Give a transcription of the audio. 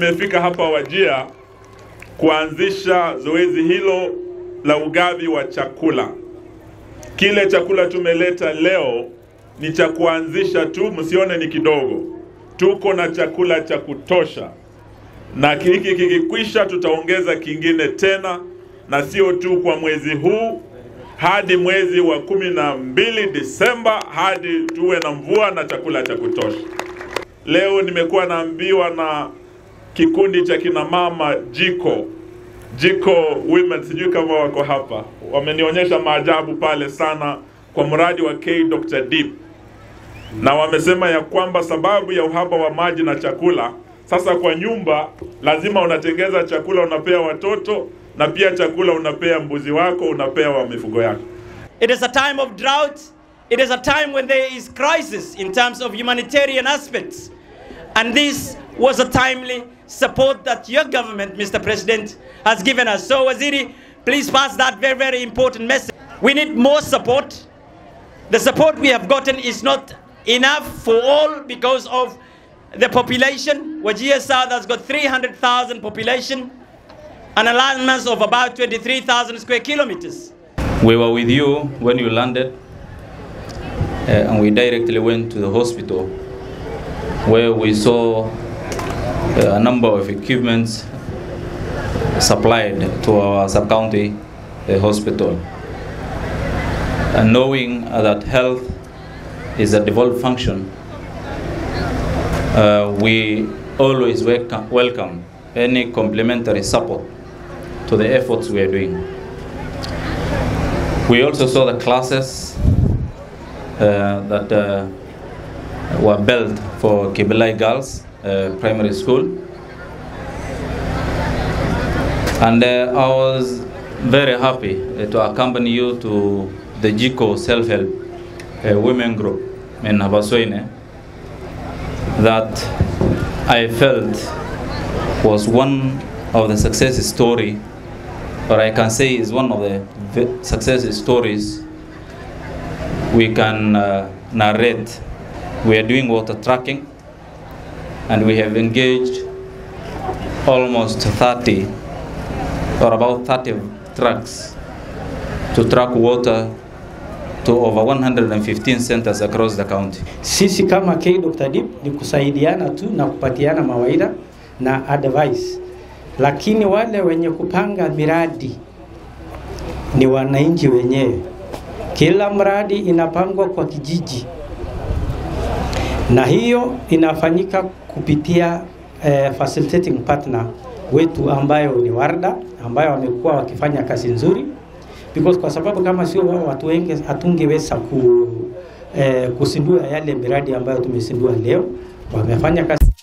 nimefika hapa Wajia kuanzisha zoezi hilo la ugavi wa chakula. Kile chakula tumeleta leo ni cha kuanzisha tu, msione ni kidogo. Tuko na chakula cha kutosha, na hiki kikikwisha, tutaongeza kingine tena, na sio tu kwa mwezi huu, hadi mwezi wa kumi na mbili Disemba, hadi tuwe na mvua na chakula cha kutosha. Leo nimekuwa naambiwa na kikundi cha kina mama Jiko Jiko Women, sijui kama wako hapa, wamenionyesha maajabu pale sana kwa mradi wa K Dr Deep, na wamesema ya kwamba sababu ya uhaba wa maji na chakula, sasa kwa nyumba lazima unatengeza chakula unapea watoto na pia chakula unapea mbuzi wako, unapea wa mifugo yako. It is a time of drought. It is a time when there is crisis in terms of humanitarian aspects. And this was a timely support that your government, Mr. President, has given us. So, Waziri, please pass that very, very important message. We need more support. The support we have gotten is not enough for all because of the population. Wajir South has got 300,000 population, an alignment of about 23,000 square kilometers. We were with you when you landed, uh, and we directly went to the hospital where we saw uh, a number of equipments supplied to our sub-county uh, hospital. And knowing uh, that health is a devolved function, uh, we always welcome, welcome any complementary support to the efforts we are doing. We also saw the classes uh, that uh, were built for Kibelai Girls uh, Primary School. And uh, I was very happy uh, to accompany you to the JICO self-help uh, women group in Habasweine that I felt was one of the success story, or I can say is one of the v- success stories we can uh, narrate. We are doing water tracking, and we have engaged almost 30 or about 30 trucks to track water to over 115 centers across the county. Sisi kama K Dr. Deep ni kusaidiana tu na kupatiana mawaida na advice, lakini wale wenye kupanga miradi ni wananchi wenyewe. Kila mradi inapangwa kwa kijiji, na hiyo inafanyika kupitia eh, facilitating partner wetu ambayo ni Warda, ambayo wamekuwa wakifanya kazi nzuri because kwa sababu kama sio wao watu wengi hatungeweza ku, eh, kusindua yale miradi ambayo tumesindua leo. Wamefanya kazi